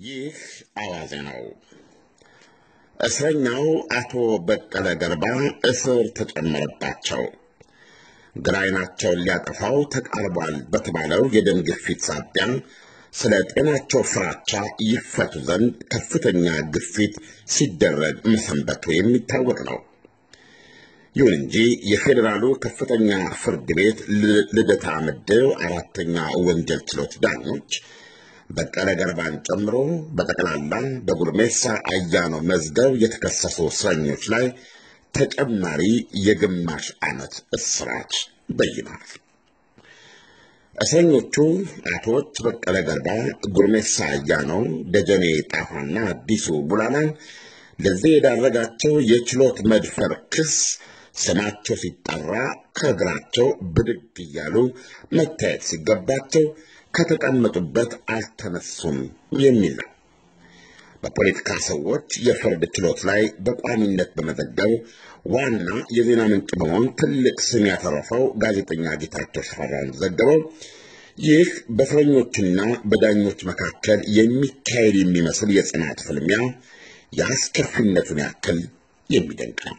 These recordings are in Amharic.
ይህ አዋዜ ነው። እስረኛው አቶ በቀለ ገርባ እስር ተጨመረባቸው። ግራ ዓይናቸውን ሊያጠፋው ተቃርቧል በተባለው የደም ግፊት ሳቢያ ስለ ጤናቸው ፍራቻ ይፈቱ ዘንድ ከፍተኛ ግፊት ሲደረግ መሰንበቱ የሚታወቅ ነው። ይሁን እንጂ የፌዴራሉ ከፍተኛ ፍርድ ቤት ልደታ ምድብ አራተኛ ወንጀል ችሎት ዳኞች በቀለ ገርባን ጨምሮ በጠቅላላ በጉርሜሳ አያኖ መዝገብ የተከሰሱ እስረኞች ላይ ተጨማሪ የግማሽ ዓመት እስራት በይኗል። እስረኞቹ አቶች በቀለ ገርባ፣ ጉርሜሳ አያኖ፣ ደጀኔ ጣፋና አዲሱ ቡላላን ለዚህ የዳረጋቸው የችሎት መድፈር ክስ ስማቸው ሲጠራ ከእግራቸው ብድግ እያሉ መታየት ሲገባቸው ከተቀመጡበት አልተነሱም የሚል ነው። በፖለቲካ ሰዎች የፍርድ ችሎት ላይ በቋሚነት በመዘገብ ዋና የዜና ምንጭ በመሆን ትልቅ ስም ያተረፈው ጋዜጠኛ ጌታቸው ሽፈራው እንደዘገበው ይህ በእስረኞችና በዳኞች መካከል የሚካሄድ የሚመስል የጽናት ፍልሚያ የአስከፊነቱን ያክል የሚደንቅ ነው።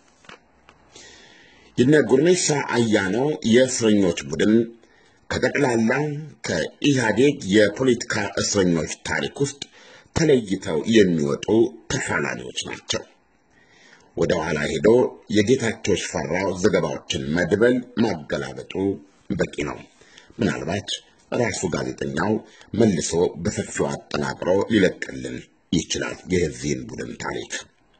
የነ ጉርሜሳ አያኖ የእስረኞች ቡድን ከጠቅላላ ከኢህአዴግ የፖለቲካ እስረኞች ታሪክ ውስጥ ተለይተው የሚወጡ ተፋላሚዎች ናቸው። ወደ ኋላ ሄዶ የጌታቸው ሽፈራው ዘገባዎችን መድበል ማገላበጡ በቂ ነው። ምናልባት ራሱ ጋዜጠኛው መልሶ በሰፊው አጠናቅሮ ሊለቅልን ይችላል የዚህን ቡድን ታሪክ።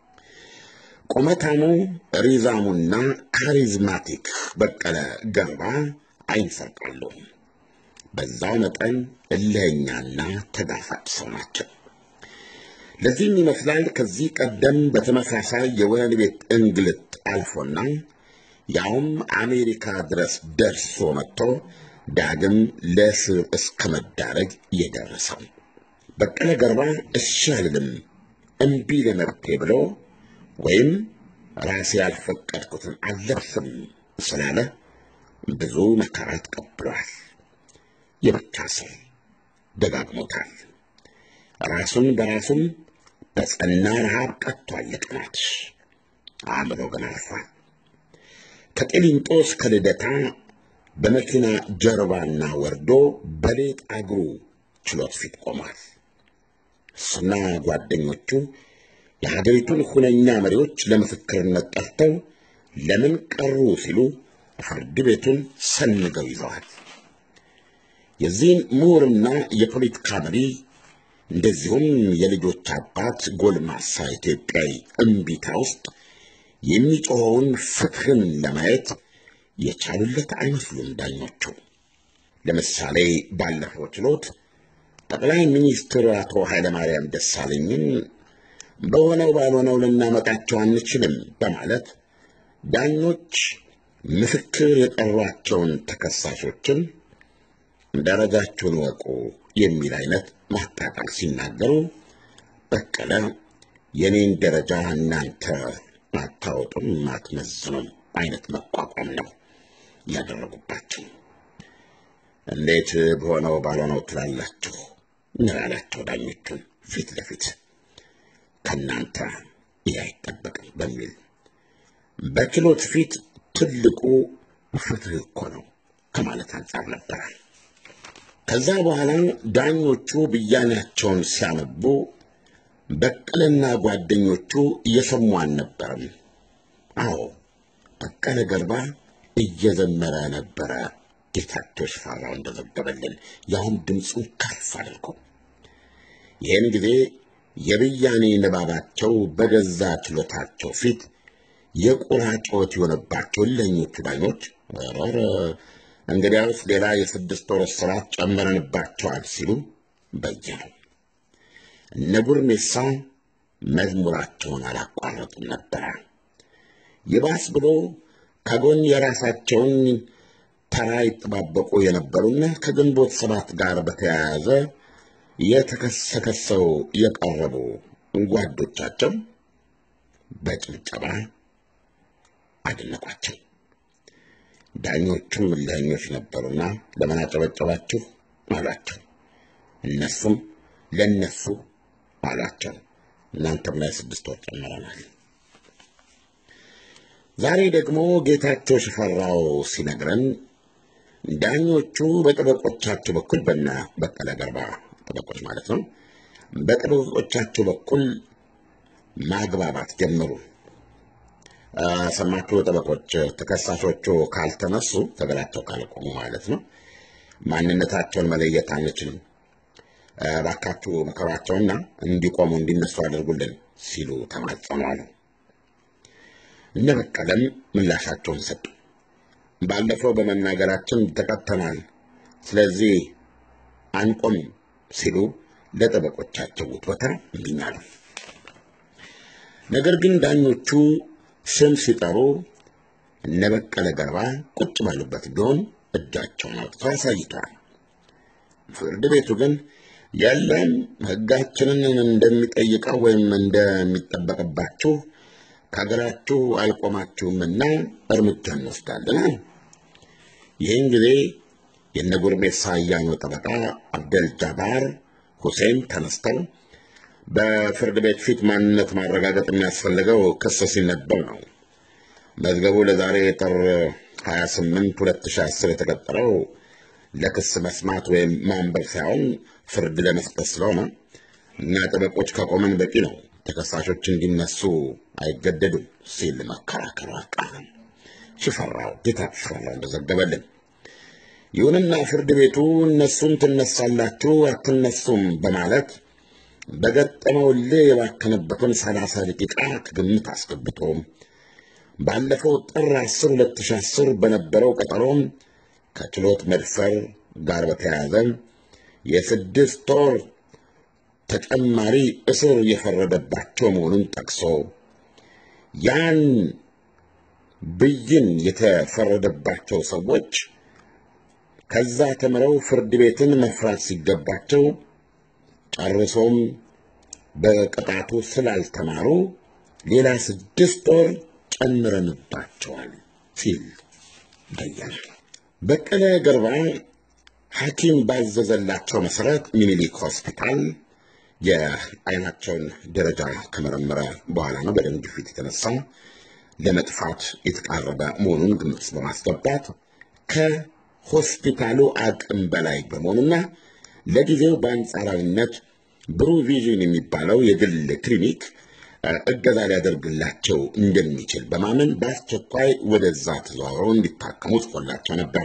ቁመታሙ ሪዛሙና ካሪዝማቲክ በቀለ ገርባ አይንሰርቃሉ። በዛው መጠን እልኸኛና ተጋፋጭ ሰው ናቸው። ለዚህም ይመስላል ከዚህ ቀደም በተመሳሳይ የወህኒ ቤት እንግልት አልፎና ያውም አሜሪካ ድረስ ደርሶ መጥቶ ዳግም ለእስር እስከ መዳረግ የደረሰው። በቀለ ገርባ እሺ አልልም እምቢ ለመብቴ ብሎ ወይም ራሴ ያልፈቀድኩትን አልለብስም ስላለ ብዙ መከራ ተቀብሏል። የብቻ ስር ደጋግሞታል። ራሱን በራሱም በጸና ረሃብ ቀጥቷል። ለቀናት አእምሮ ግን አልፏል። ከቂሊንጦ እስከ ልደታ በመኪና ጀርባና ወርዶ በሌጥ እግሩ ችሎት ፊት ቆሟል። እሱና ጓደኞቹ የሀገሪቱን ሁነኛ መሪዎች ለምስክርነት ጠርተው ለምን ቀሩ ሲሉ ፍርድ ቤቱን ሰንገው ይዘዋል። የዚህን ምሁርና የፖለቲካ መሪ እንደዚሁም የልጆች አባት ጎልማሳ ኢትዮጵያዊ እምቢታ ውስጥ የሚጮኸውን ፍትህን ለማየት የቻሉለት አይመስሉም ዳኞቹ። ለምሳሌ ባለፈው ችሎት ጠቅላይ ሚኒስትር አቶ ኃይለማርያም ደሳለኝን በሆነው ባልሆነው ልናመጣቸው አንችልም በማለት ዳኞች ምስክር የጠሯቸውን ተከሳሾችን ደረጃችሁን ወቁ የሚል አይነት ማጣጣል ሲናገሩ በቀለ የኔን ደረጃ እናንተ አታወጡም አትመዝኑም አይነት መቋቋም ነው ያደረጉባቸው። እንዴት በሆነው ባልሆነው ትላላችሁ ነው ያላቸው ዳኞቹን ፊት ለፊት ከእናንተ ይህ አይጠበቅም በሚል በችሎት ፊት ትልቁ ፍትህ እኮ ነው ከማለት አንጻር ነበረ። ከዛ በኋላ ዳኞቹ ብያኔያቸውን ሲያነቡ በቀለና ጓደኞቹ እየሰሙ አልነበረም። አዎ በቀለ ገርባ እየዘመረ ነበረ። ጌታቸው ሽፈራው እንደዘገበልን ያውም ድምፁን ከፍ አድርጎ ይህን ጊዜ የብያኔ ንባባቸው በገዛ ችሎታቸው ፊት የቁራ ጩኸት የሆነባቸው እልኸኞቹ ዳኞች ኧረ እንግዲያውስ ሌላ የስድስት ወር እስራት ጨምረንባቸዋል ሲሉ በየኑ። እነ ጉርሜሳ መዝሙራቸውን አላቋረጡም ነበረ። ይባስ ብሎ ከጎን የራሳቸውን ተራ ይጠባበቁ የነበሩና ከግንቦት ሰባት ጋር በተያያዘ የተከሰከሰው የቀረቡ ጓዶቻቸው በጭብጨባ አደነቋቸው። ዳኞቹም እልኸኞች ነበሩና ለምን አጨበጨባችሁ አሏቸው። እነሱም ለእነሱ አሏቸው። እናንተም ላይ ስድስት ወር ጨምረናል። ዛሬ ደግሞ ጌታቸው ሽፈራው ሲነግረን ዳኞቹ በጠበቆቻቸው በኩል በነ በቀለ ገርባ ጠበቆች ማለት ነው፣ በጠበቆቻቸው በኩል ማግባባት ጀመሩ። ሰማችሁ? ጠበቆች ተከሳሾቹ ካልተነሱ ተገላቸው ካልቆሙ ማለት ነው ማንነታቸውን መለየት አንችልም፣ እባካችሁ መከሯቸውና እንዲቆሙ እንዲነሱ አድርጉልን ሲሉ ተማጸኑ አሉ። እነ በቀለም ምላሻቸውን ሰጡ። ባለፈው በመናገራችን ተቀጥተናል፣ ስለዚህ አንቆምም ሲሉ ለጠበቆቻቸው ውትወታ እምቢኝ አሉ። ነገር ግን ዳኞቹ ስም ሲጠሩ እነ በቀለ ገርባ ቁጭ ባሉበት ቢሆን እጃቸውን አውጥተው አሳይተዋል። ፍርድ ቤቱ ግን የለም ሕጋችንን እንደሚጠይቀው ወይም እንደሚጠበቅባችሁ ከሀገራችሁ አልቆማችሁምና እርምጃ እንወስዳለን። ይህን ጊዜ የነ ጉርሜሳ አያኖ ጠበቃ አብደል ጃባር ሁሴን ተነስተው በፍርድ ቤት ፊት ማንነት ማረጋገጥ የሚያስፈልገው ክስ ሲነበብ ነው። መዝገቡ ለዛሬ ጥር 28 2010 የተቀጠረው ለክስ መስማት ወይም ማንበብ ሳይሆን ፍርድ ለመስጠት ስለሆነ እና ጠበቆች ከቆመን በቂ ነው፣ ተከሳሾች እንዲነሱ አይገደዱም ሲል መከራከሩ አልቀረም። ሽፈራው ጌታ ሽፈራው እንደዘገበልን። ይሁንና ፍርድ ቤቱ እነሱን ትነሳላችሁ አትነሱም በማለት በገጠመው እልህ የባከነበትን ሰላሳ ደቂቃ ከግምት አስገብቶ ባለፈው ጥር 10 2010 በነበረው ቀጠሮም ከችሎት መድፈር ጋር በተያያዘ የስድስት ወር ተጨማሪ እስር የፈረደባቸው መሆኑን ጠቅሶ ያን ብይን የተፈረደባቸው ሰዎች ከዛ ተምረው ፍርድ ቤትን መፍራት ሲገባቸው ጨርሶም በቅጣቱ ስላልተማሩ ሌላ ስድስት ወር ጨምረንባቸዋል ሲል በየነ። በቀለ ገርባ ሐኪም ባዘዘላቸው መሰረት ሚኒሊክ ሆስፒታል የዓይናቸውን ደረጃ ከመረመረ በኋላ ነው በደም ግፊት የተነሳ ለመጥፋት የተቃረበ መሆኑን ግምት ውስጥ በማስገባት ከሆስፒታሉ አቅም በላይ በመሆኑና ለጊዜው በአንጻራዊነት ብሩ ቪዥን የሚባለው የግል ክሊኒክ እገዛ ሊያደርግላቸው እንደሚችል በማመን በአስቸኳይ ወደዛ ተዘዋውረው እንዲታከሙ ጽፎላቸው ነበር።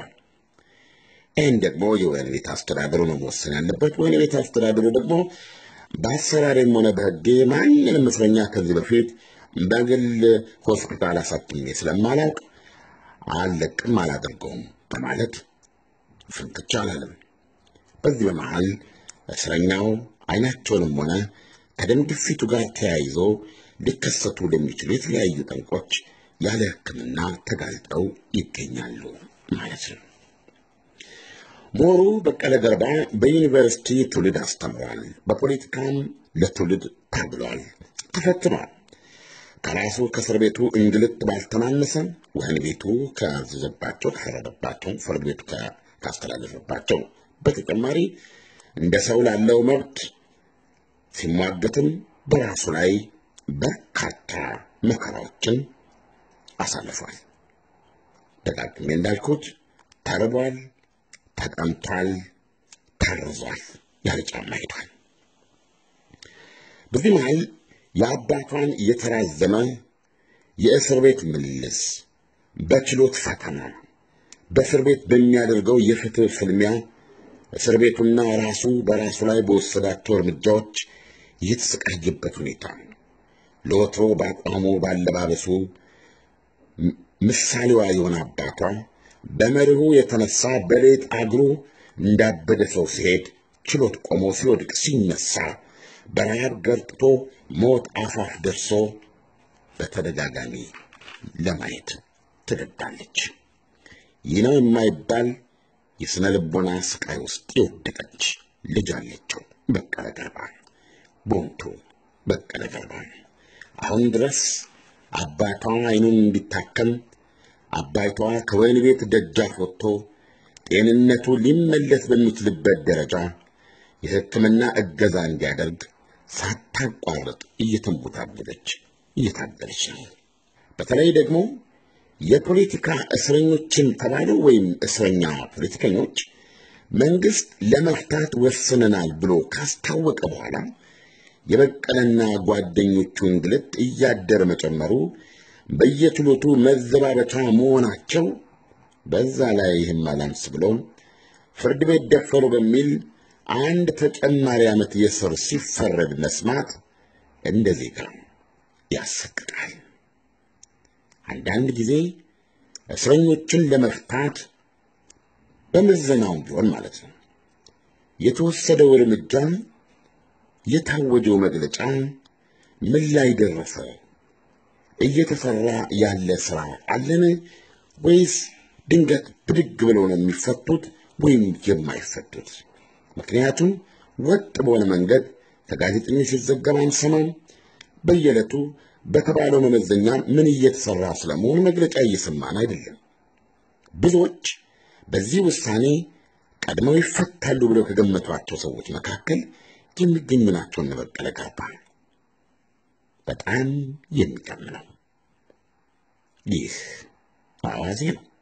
ይህን ደግሞ የወህኒ ቤት አስተዳደሩ ነው መወሰን ያለበት። ወህኒ ቤት አስተዳደሩ ደግሞ በአሰራሬም ሆነ በሕጌ ማንንም እስረኛ ከዚህ በፊት በግል ሆስፒታል አሳክሜ ስለማላውቅ አልለቅም፣ አላደርገውም በማለት ፍንክቻ አላለም። በዚህ በመሃል እስረኛው አይናቸውንም ሆነ ከደም ግፊቱ ጋር ተያይዞ ሊከሰቱ ለሚችሉ የተለያዩ ጠንቆች ያለ ሕክምና ተጋልጠው ይገኛሉ ማለት ነው። ምሁሩ በቀለ ገርባ በዩኒቨርሲቲ ትውልድ አስተምሯል። በፖለቲካም ለትውልድ ታግሏል፣ ተፈትኗል። ከራሱ ከእስር ቤቱ እንግልት ባልተናነሰ ወህኒ ቤቱ ካዘዘባቸው ከፈረደባቸው፣ ፍርድ ቤቱ ካስተላለፈባቸው በተጨማሪ እንደ ሰው ላለው መብት ሲሟገትም በራሱ ላይ በርካታ መከራዎችን አሳልፏል። ደጋግሜ እንዳልኩት ተርቧል፣ ተጠምቷል፣ ታርዟል፣ ያለ ጫማ ሄዷል። በዚህ መሃል የአባቷን የተራዘመ የእስር ቤት ምልልስ፣ በችሎት ፈተና፣ በእስር ቤት በሚያደርገው የፍትህ ፍልሚያ እስር ቤቱና ራሱ በራሱ ላይ በወሰዳቸው እርምጃዎች የተሰቃየበት ሁኔታ ለወትሮ በአቋሙ ባለባበሱ ምሳሌዋ የሆነ አባቷ በመርሁ የተነሳ በሌጥ እግሩ እንዳበደ ሰው ሲሄድ ችሎት ቆሞ ሲወድቅ ሲነሳ በረሃብ ገርጥቶ ሞት አፋፍ ደርሶ በተደጋጋሚ ለማየት ትገዳለች። ይህ ነው የማይባል የሥነ ልቦና ስቃይ ውስጥ የወደቀች ልጅ አለችው። በቀለ ገርባ ቦንቱ በቀለ ገርባ አሁን ድረስ አባቷ አይኑን እንዲታከም አባቷ ከወህኒ ቤት ደጃፍ ወጥቶ ጤንነቱ ሊመለስ በሚችልበት ደረጃ የሕክምና እገዛ እንዲያደርግ ሳታቋርጥ እየተንቦታቦለች እየታገለች ነው። በተለይ ደግሞ የፖለቲካ እስረኞችን ተባሉ ወይም እስረኛ ፖለቲከኞች መንግስት ለመፍታት ወስነናል ብሎ ካስታወቀ በኋላ የበቀለና ጓደኞቹ እንግልት እያደረ መጨመሩ በየችሎቱ መዘባበቻ መሆናቸው በዛ ላይ ይህም አላንስ ብሎ ፍርድ ቤት ደፈሩ በሚል አንድ ተጨማሪ ዓመት የስር ሲፈረድ መስማት እንደ ዜጋ ያሰቅቃል። አንዳንድ ጊዜ እስረኞችን ለመፍታት በምዘናውም ቢሆን ማለት ነው የተወሰደው እርምጃ የታወጀው መግለጫ ምን ላይ ደረሰ? እየተሰራ ያለ ስራ አለን ወይስ ድንገት ብድግ ብለው ነው የሚፈቱት ወይም የማይፈቱት? ምክንያቱም ወጥ በሆነ መንገድ ከጋዜጠኞች ሲዘገብ አንሰማም። በየዕለቱ በተባለው መመዘኛ ምን እየተሰራ ስለመሆኑ መግለጫ እየሰማን አይደለም። ብዙዎች በዚህ ውሳኔ ቀድመው ይፈታሉ ብለው ከገመቷቸው ሰዎች መካከል የሚገኙ ናቸው። እነ በቀለ ገርባ በጣም የሚገርም ነው። ይህ አዋዜ ነው።